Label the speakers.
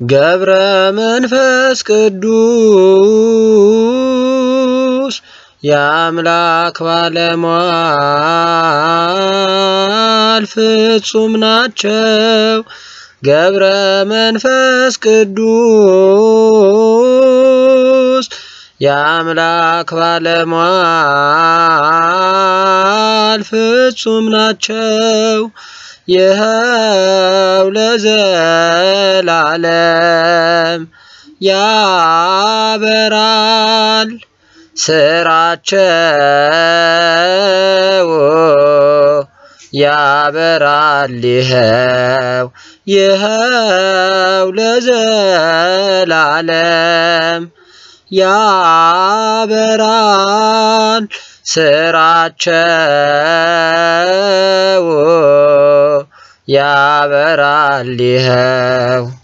Speaker 1: ገብረ መንፈስ ቅዱስ የአምላክ ባለሟል ፍጹም ናቸው። ገብረ መንፈስ ቅዱስ የአምላክ ባለሟል ፍጹም ናቸው። ይኸው ለዘላለም ያበራል ስራቸው ያበራል ይኸው ይኸው ለዘላለም ያበራል ስራቸው ያበራል ይኸው